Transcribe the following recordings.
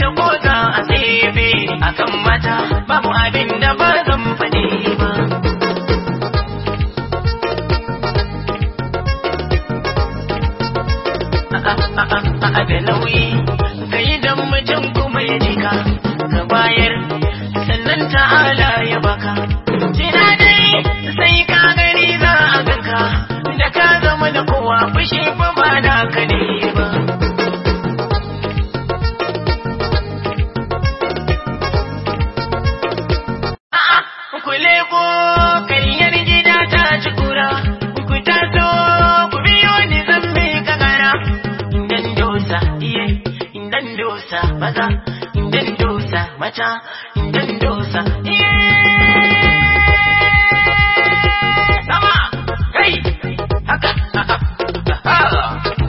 ko za a tsefe akan mata babu abin da ba zan faɗi ba. A da nauyi ka yi don mutum kuma ya jika ka bayar sannan ta'ala ya baka. Jina dai sai ka gani za a ganka da ka zama da kowa fushi fa ba da ka ne ba. A'a, ku leko karyar gida ta ci kura, ku taso ku biyo ni zan bi kakara. Indan dosa, iye, indan dosa, maza, indan dosa, mata, indan dosa, iye. Sama, kai, haka, haka, haka.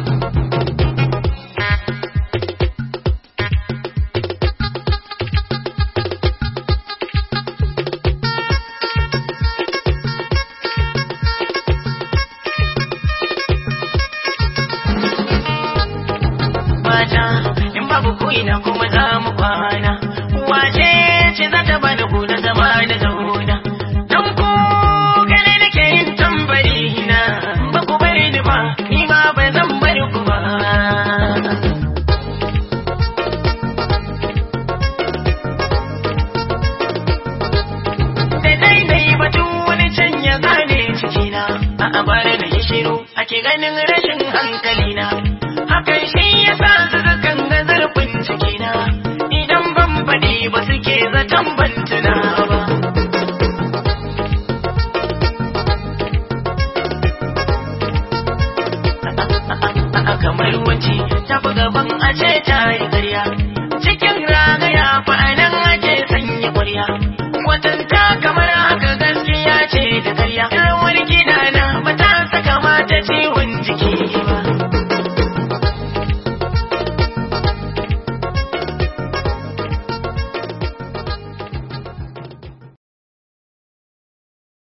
mata in babu kuina kuma za mu kwana wace ce za ta bani ku na zama da zauna dan ku gane nake yin tambari na ba ku bari ni ba ni ma ba zan bari ku ba da dai dai batun wani can ya gane cikina a abara da ya shiru ake ganin rashin hankalina hakan shi ya sa su kan ga zarfin cikina idan ban faɗi ba suke zaton ban tuna ba kamar wace ta fi gaban a ce ta yi ƙarya cikin ragaya fa a nan ake sanya ƙwarya kwatanta kamar haka gaskiya ce da ƙarya rawar gida